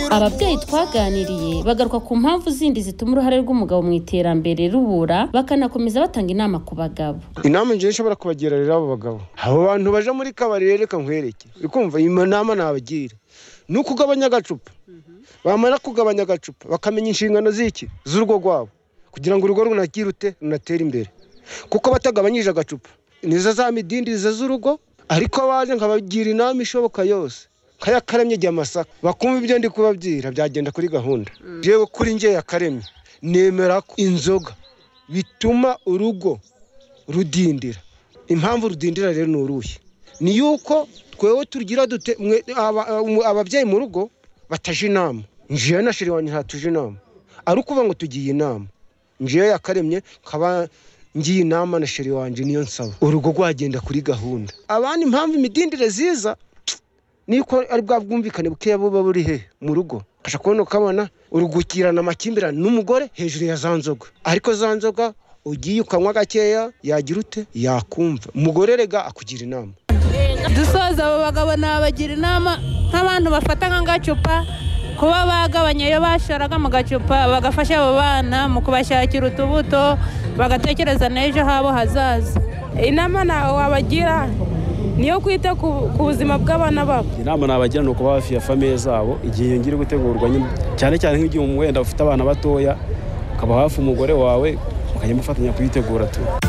ababyeyi twaganiriye bagaruka ku mpamvu zindi zituma uruhare rw'umugabo mu iterambere rubura bakanakomeza batanga inama ku bagabo inama njyewe nshobora kubagira rero abo bagabo abo bantu baje muri kabari rero reka nkwereke uri kumva iyi nama nabagira ni ukugabanya agacupa bamara kugabanya agacupa bakamenya inshingano z'iki z'urugo rwabo kugira ngo urugo runagire ute runatere imbere kuko batagabanyije agacupa nizo za midindirizo z'urugo ariko baje nkabagira inama ishoboka yose nk'ayakaremye igihe amasaka bakumva ibyo ndi kubabwira byagenda kuri gahunda yewe kuri ngewe yakaremye nemera ko inzoga bituma urugo rudindira impamvu rudindira rero ni uruhe ni yuko twewe tugira dute ababyeyi mu rugo bataje inama ngewe na shiri wanjye ntatuje inama ari ukuvuga ngo tugiye inama ngewe yakaremye nkaba ngiye inama na sheri wanjye niyo nsaba urugo rwagenda kuri gahunda abandi impamvu imidindire ziza niko ari bwa bwumvikane bukeya buba buri he mu rugo ashobora kubona ukabona urugukirana amakimbirane n'umugore hejuru ya za nzoga ariko za nzoga ugiye ukanywa gakeya yagira ute yakumva umugore rega akugira inama dusoza abo bagabo nabagira inama nk'abantu bafata nk'agacupa kuba bagabanya iyo basharaga mu gacupa bagafasha abo bana mu kubashakira utubuto bagatekereza n'ejo habo hazaza inama ntawe wabagira niyo kwita ku buzima bw'abana babo inama nabagira ni ukuba hafi ya famiye zabo igihe yongera gutegurwa cyane cyane nk'igihe wenda ufite abana batoya ukaba hafi umugore wawe mukajya mufatanya kuyitegura tu